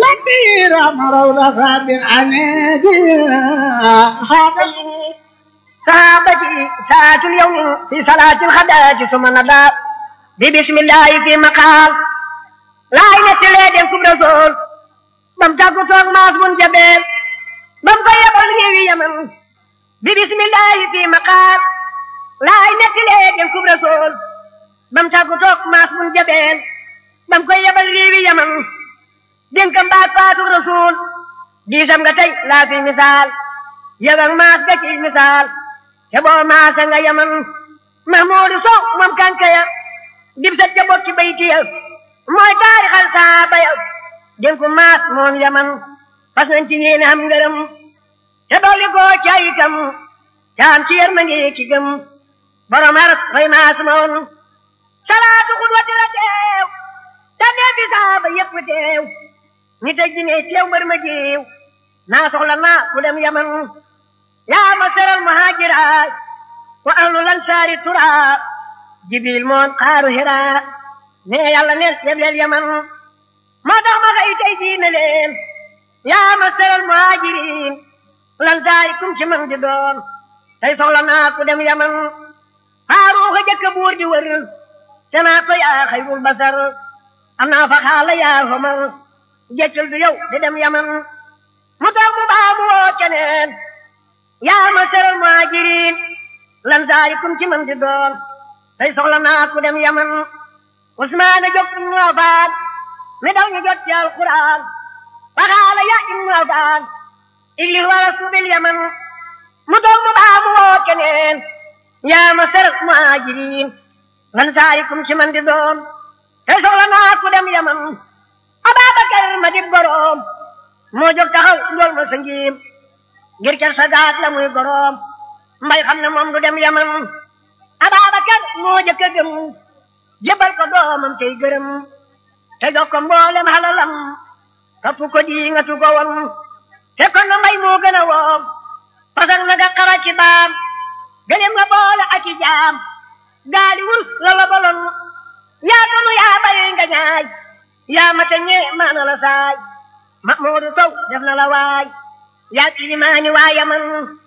كثيرا روضة بالعناد خاطبني صحابتي ساعة اليوم في صلاة الغداة ثم نضى ببسم الله في مقام لا إله إلا الله رسول bam tàggu toog maas mun jabeel bam ko yebal réewi yaman bi bismillahi fi maqaam laay nettilee den kub rasool bam tàggu toog maas mun jabeel bam ko yebal réewi yaman dénkam baat faatu rasool diisam nga tey laa fi misaal yebal maas ga ci misaal te boo maasa nga yaman mahmuudu sow moom kankaya dib sa ja bokki baytiya mooy taarixal saaba ya dénku maas moom yaman fas nañ ci yéene am ngërëm te dolli koo caayikam te am ci yërmande ki gëm borom aras fay maas moom salaatu xudwati la teew te nee fi saaba yëpp teew ni tëj di ne teew mbër ma jiw naa soxla naa ku dem yaman yaa ma seral muhaajira wa ahlu lansaari tura jibril moon xaaru hira ne yàlla neel yebleel yaman moo tax ma xëy tey jii ne leen yaa ma seral muhaajiriin lan saay kum ci man di doon tey soxla naa ku dem yaman faaruuxa jëkk buur di wër te naa ko yaa xayrul basar am naa fa xaala yaa homar jeccul du yow di dem yaman mu tax mu baa mu woo keneen yaa ma seral muhaajiriin lan saay kum ci man di doon tey soxla naa ku dem yaman usmaana jóg ibnu afaan mi daw ñu jot ci alquran waxaala ya ibnu afaan iglis wala subil yaman mu toog mu baa mu woo keneen yaa ma ser muhajirin lan saarikum ci man di doon te soxla naa ku dem yaman ababakar ma di goroom moo jóg taxaw ndool ma sa ngiim ngir ker sa gaag la muy goroom mbay xam ne moom du dem yaman ababakar moo jëkk a gëm jébal ko doomam tey gërëm te jox ko mboolem halalam topp ko di nga tu ko woon te kon na mbay moo gën a woom pasak na nga xara ci baam gëlem la boole ak i jaam gaali wurus la la bolon yaa gënu yaa bari nga ñaay yaa mata ñee maana la saay ma moodu sow def na la waay yaa kilimaani waa yaman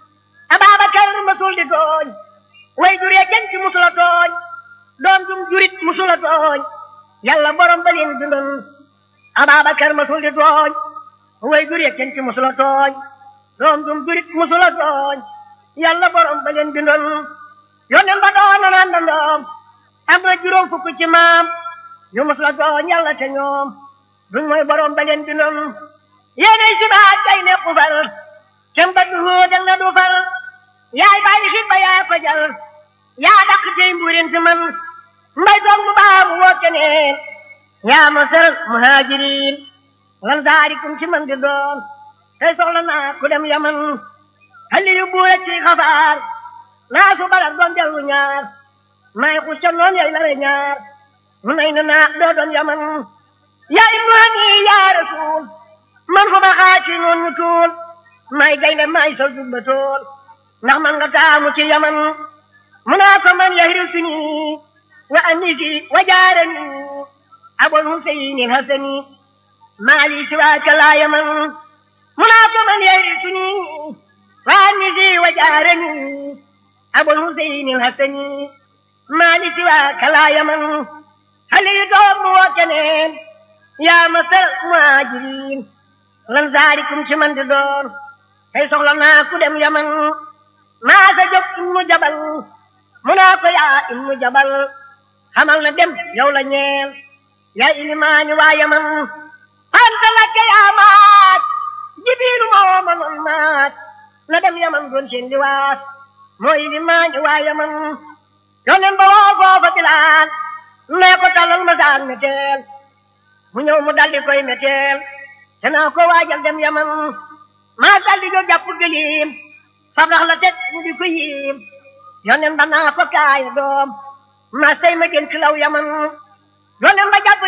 ababakar masul di tooñ way duree jën ci musula tooñ doom dum jurit musula tooñ yàlla borom ba leen bindoon Ababakar masul di tooñ way jur yekken ci musula tooñ doom dum jurit musula tooñ yàlla borom ba leen bindoon yonen ba doon na naan dandoom am na juróom fukk ci maam ñu musula tooñ yàlla te ñoom duñ mooy borom ba leen bindoon yéenay si baat day ne xufal kem ba du hóotal na du fal yaay bàyyi xit ba yaa ko jal yaa dàq tey mbuurin fi man mbay toog mu baa mu woo keneen yaa ma sër muhajirin lan saarikum ci man di doon tey soxla naa ku dem yaman xali yu buura ci xafaar naa su balat doon dellu ñaar may xus ca noon yay lare ñaar mu nay na naa doo doon yaman yaa ibnu hani yaa rasul man fu ma xaaci noon ñu tuul may gaynde may sol jubba tool ndax man nga taamu ci yaman mu naa ko man yahri suni wa anisi wa jaarani abul husayni hasani maali siwaaka laa yaman mu naa ko man yarisuni wa anisi wa jaarani abul husayni hasani maali siwaaka laa yaman hali doom mu woo keneen yaa masal muhajirin lan zaarikum ci man di doon tey soxla naa ku dem yaman maa sa jóg ibnu jabal mu naa ko yaa ibnu jabal xamal na dem yow la ñeel yaa ilimaani waa yaman anta lakke yaa maat jibiilu moo ma noon maat na dem yaman doon seen liwaas moo ilimaani waa yaman yonen ba woo foofa bilaan nee ko talal ma saan meteel mu ñëw mu daldi koy meteel te naa ko waajal dem yaman maa daldi jo jàpp gëliim fab rax la teg mu di ko yiim yonen ba naa ko kaaya doom maas tey ma gën ci law yaman yonen ba jàpp